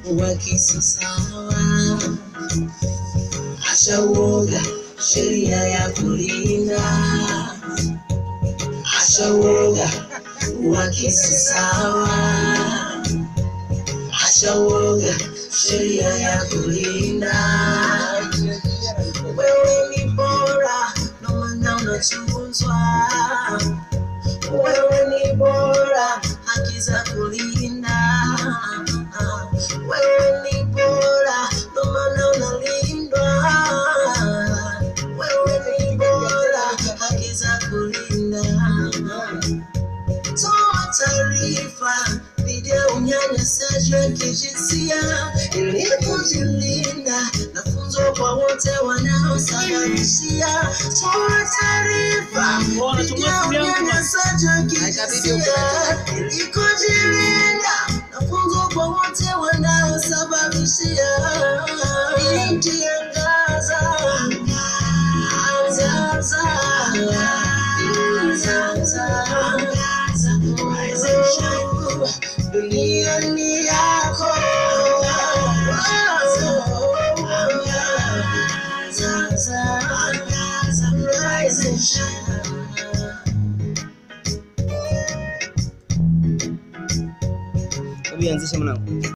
uwakisi sawa. Acha uoga, sheria ya kulinda. Acha uoga, uwakisi sawa. Acha uoga, sheria ya kulinda. Wewe ni bora, ndo maana unachunguzwa. Wewe ni bora, haki za kulinda. Wewe ni bora, ndo maana unalindwa. Wewe ni bora, haki za kulinda. Toa taarifa dhidi ya unyanyasaji wa kijinsia ili kujilinda na funzo kwa wote wanaosababishia. Toa taarifa dhidi ya unyanyasaji wa kijinsia ili kujilinda na funzo kwa wote wanaosababishia. Binti angaza, angaza, angaza, angaza, rise and shine. Dunia ni yako. Angaza, angaza, rise and shine. Hebu ianzishe mwanangu.